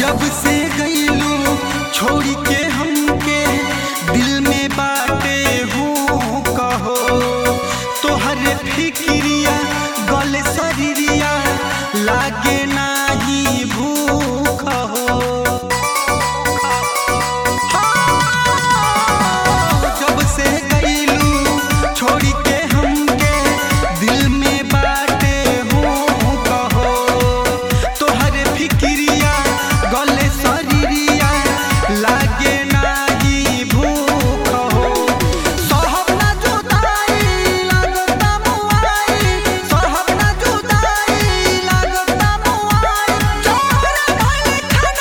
जब से गईलू छोड़ी के हमके दिल में बाटे हूँ कहो तोहर फिक्रिया गल शरीरिया लागे नाही भूख हो जब से गईलू छोड़ी के हमके दिल में बाटे हूँ कहो तोहर फिक्रिया गले शरीरिया लागे नाही भूख हो सहब ना जुदाई लागता मुआई सहब ना जुदाई लागता मुआई जोहरा भइल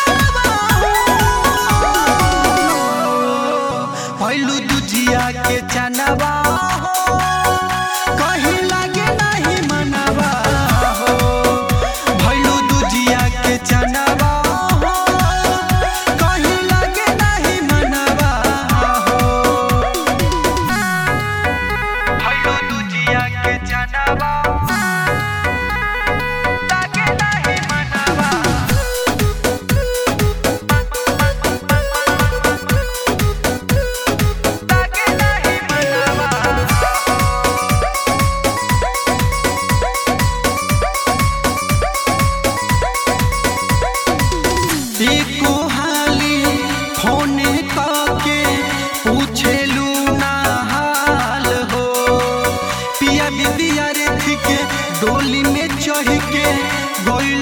खनवा भइलू दुजिया के चनवा हो कहीं लागे नहीं मनवा हो भइलू दुजिया के चनवा हो कहीं लागे नहीं मनवा हो भइलू दुजिया के चनवा लागे नहीं मनवा लागे नहीं मनवा एको हाली फोन के पूछेलू ना हाल हो पिया बिबिया रे के डोली में चढ़ के गइल